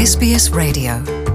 SBS Radio.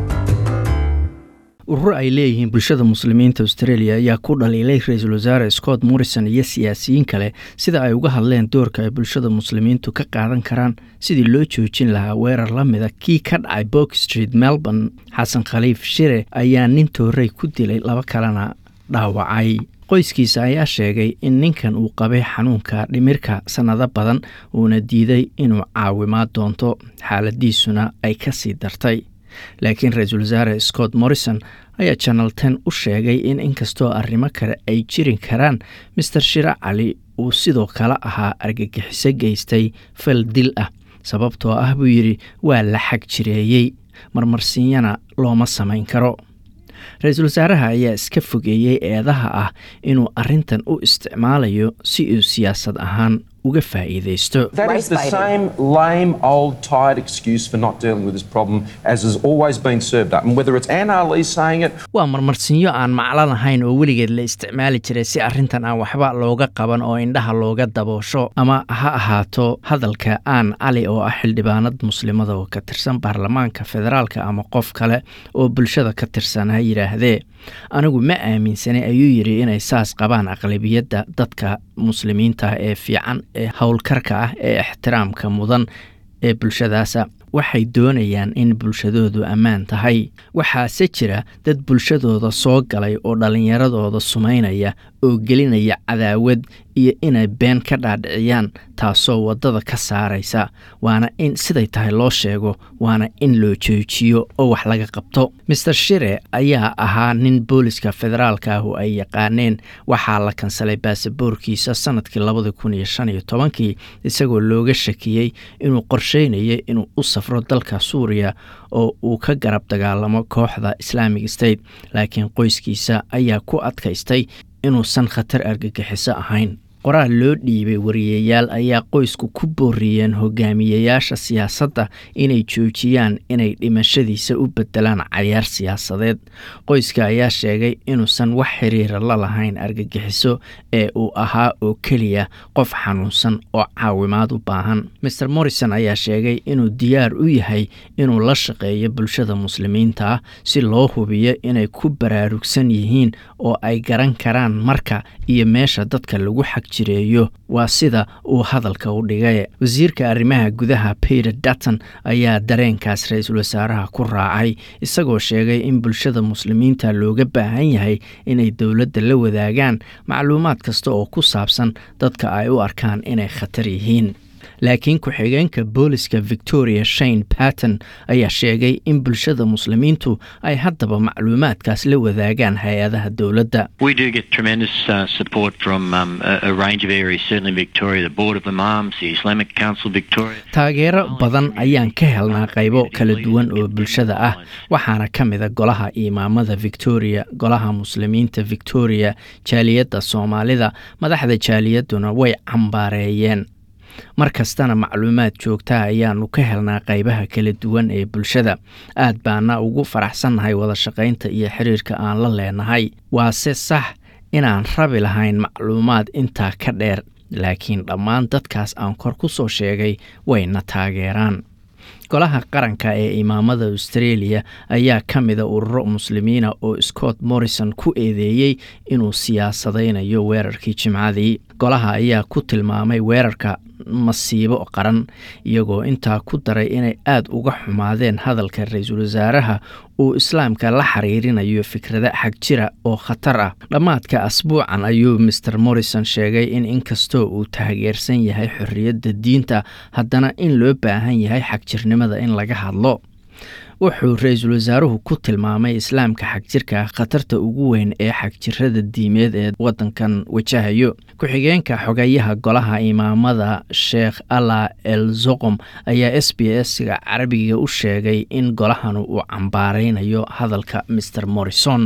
ururo ay leeyihiin bulshada muslimiinta australia ayaa ku dhaliilay ra-iisul wasaare scott morrison iyo siyaasiyiin kale sida ay uga hadleen doorka ay bulshada muslimiintu ka qaadan karaan sidii loo joojin lahaa weerar la mida kii ka dhacay bok street melbourne xasan khaliif shire ayaa nin toorey ku dilay laba kalena dhaawacay qoyskiisa ayaa sheegay in ninkan uu qabay xanuunka dhimirka sannado badan uuna diiday inuu caawimaad doonto xaaladiisuna ay ka sii dartay laakiin ra-iisul wasaare scott morrison ayaa janal ten u sheegay in inkastoo arrimo kale ay jirin karaan master shire cali uu sidoo kale ahaa argagixiso geystay fal dil ah sababtoo ah buu yidhi waa la xag jireeyey marmarsiinyana looma samayn karo ra-iisul wasaaraha ayaa iska fogeeyey eedaha ah inuu arrintan u isticmaalayo si uu siyaasad ahaan uga faa'iidaysto That is the same lame, old, tired excuse for not dealing with this problem as has always been served up. And whether it's Anne Ali saying it, waa marmarsinyo aan maclo lahayn oo weligeed la isticmaali jiray si arrintan aan waxba looga qaban oo indhaha looga daboosho ama ha ahaato hadalka aan cali oo ah xildhibaanad muslimada oo ka tirsan baarlamaanka federaalka ama qof kale oo bulshada ka tirsan ha yidhaahdee anigu ma aaminsanay ayuu yidhi inay saas qabaan aqlabiyadda dadka muslimiinta ee fiican ee howlkarka ah ee ixtiraamka mudan ee bulshadaasa waxay doonayaan in bulshadoodu ammaan tahay waxaase jira dad bulshadooda soo galay oo dhallinyaradooda sumaynaya oo gelinaya cadaawad iyo inay been ka dhaadhiciyaan taasoo waddada ka saaraysa waana in siday tahay loo sheego waana in loo joojiyo oo wax laga qabto master shire ayaa ahaa nin booliska federaalka ah oo ay yaqaaneen waxaa la kansalay baasaboorkiisa sanadkii labadi kun iyo shan iyo tobankii isagoo looga shakiyey inuu qorsheynayay inuu u safro dalka suuriya oo uu ka garab dagaalamo kooxda islaamic state laakiin qoyskiisa ayaa ku adkaystay inuusan khatar argagixiso ahayn qoraal loo dhiibay wariyayaal ayaa qoysku ku booriyeen hogaamiyayaasha siyaasadda inay joojiyaan inay dhimashadiisa u bedelaan cayaar siyaasadeed qoyska ayaa sheegay inuusan wax xiriira la lahayn argagixiso ee uu ahaa oo keliya qof xanuunsan oo caawimaad u baahan master morrison ayaa sheegay inuu diyaar u yahay inuu la shaqeeyo bulshada muslimiinta ah si loo hubiyo inay ku baraarugsan yihiin oo ay garan karaan marka iyo meesha dadka lagu xag jireeyo waa sida uu hadalka u dhigay wasiirka arrimaha gudaha peter dutton ayaa dareenkaas ra-iisul wasaaraha ku raacay isagoo sheegay in bulshada muslimiinta looga baahan yahay inay dowladda la wadaagaan macluumaad kasta oo ku saabsan dadka ay u arkaan inay khatar yihiin laakiin ku-xigeenka booliska victoria shane patton ayaa sheegay in bulshada muslimiintu ay haddaba macluumaadkaas la wadaagaan hay-adaha dowladda We do get tremendous uh, support from um, a, a range of areas, certainly Victoria, the Board of Imams, the Islamic Council Victoria. taageero badan ayaan ka helnaa qaybo kala duwan oo bulshada ah waxaana ka mida golaha imaamada victoria golaha muslimiinta victoria jaaliyadda soomaalida madaxda jaaliyadduna way cambaareeyeen mar kastana macluumaad joogtaa ayaanu ka helnaa qaybaha kala duwan ee bulshada aad baana ugu faraxsannahay wada shaqaynta iyo xiriirka aan la leenahay waase sax inaan rabi lahayn macluumaad intaa ka dheer laakiin dhammaan dadkaas aan kor ku soo sheegay wayna taageeraan golaha qaranka ee imaamada australia ayaa ka mida ururo muslimiina oo scott morrison ku eedeeyey inuu siyaasadaynayo weerarkii jimcadii golaha ayaa ku tilmaamay weerarka masiibo qaran iyagoo intaa ku daray inay aad uga xumaadeen hadalka ra-iisul wasaaraha uu islaamka la xiriirinayo fikrada xag jira oo khatar ah dhammaadka asbuucan ayuu master morrison sheegay in inkastoo uu taageersan yahay xorriyadda diinta haddana in loo baahan yahay xagjirnimada in laga hadlo wuxuu ra-iisul wasaaruhu ku tilmaamay islaamka xagjirka khatarta ugu weyn ee xagjirada diimeed ee wadankan wajahayo ku-xigeenka xogayaha golaha imaamada sheekh alla el zoqom ayaa s b s-ga carabiga u sheegay in golahanu uu cambaaraynayo hadalka master morrison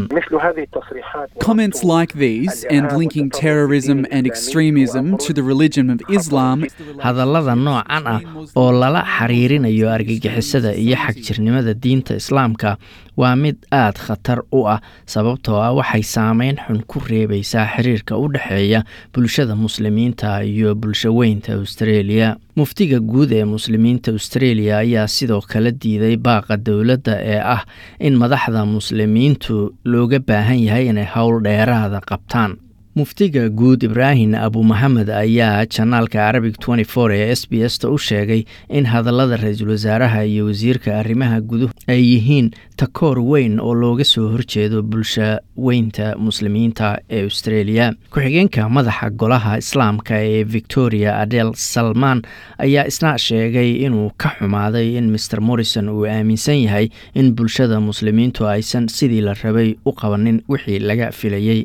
Comments like these and linking terrorism and extremism to the religion of Islam hadallada noocan ah oo lala xiriirinayo argagixisada iyo xagjirnimada diinta islaamka waa mid aad khatar u ah sababtoo ah waxay saameyn xun ku reebaysaa xiriirka u dhexeeya bulshada muslimiinta iyo bulshaweynta australia muftiga guud ee muslimiinta australia ayaa sidoo kale diiday baaqa dowladda ee ah in madaxda muslimiintu looga baahan yahay inay howl dheeraada qabtaan muftiga guud ibraahim abu maxamed ayaa janaalka arabic ee s b s ta u sheegay in hadallada ra-iisul wasaaraha iyo wasiirka arrimaha guduhu ay yihiin takoor weyn oo looga soo horjeedo bulsha weynta muslimiinta ee australia ku-xigeenka madaxa golaha islaamka ee victoria adel salmaan ayaa isna sheegay inuu ka xumaaday in maer morrison uu aaminsan yahay in bulshada muslimiintu aysan sidii la rabay u qabanin wixii laga filayey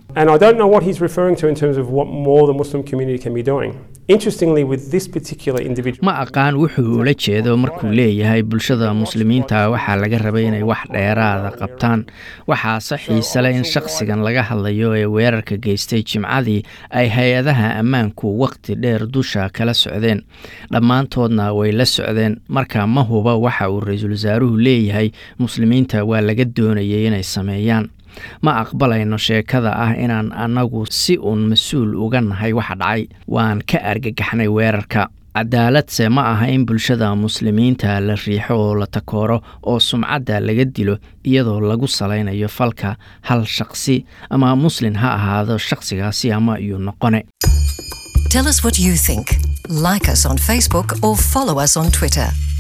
ma aqaan wuxuu ula jeedo markuu leeyahay bulshada muslimiinta waxaa laga rabay inay wax dheeraada qabtaan waxaase xiise leh in shakhsigan laga hadlayo ee weerarka geystay jimcadii ay hay-adaha ammaanku wakhti dheer dusha kala socdeen dhammaantoodna way la socdeen marka ma huba waxa uu ra-iisul wasaaruhu leeyahay muslimiinta waa laga doonayay inay sameeyaan ma aqbalayno sheekada ah inaan annagu si uun mas-uul uga nahay waxa dhacay waan ka argagaxnay weerarka cadaaladse ma aha in bulshada muslimiinta la riixo oo la takooro oo sumcadda laga dilo iyadoo lagu salaynayo falka hal shaqsi ama muslin ha ahaado shaqsigaasi ama iyuu noqone Tell us what you think. Like us on Facebook or follow us on Twitter.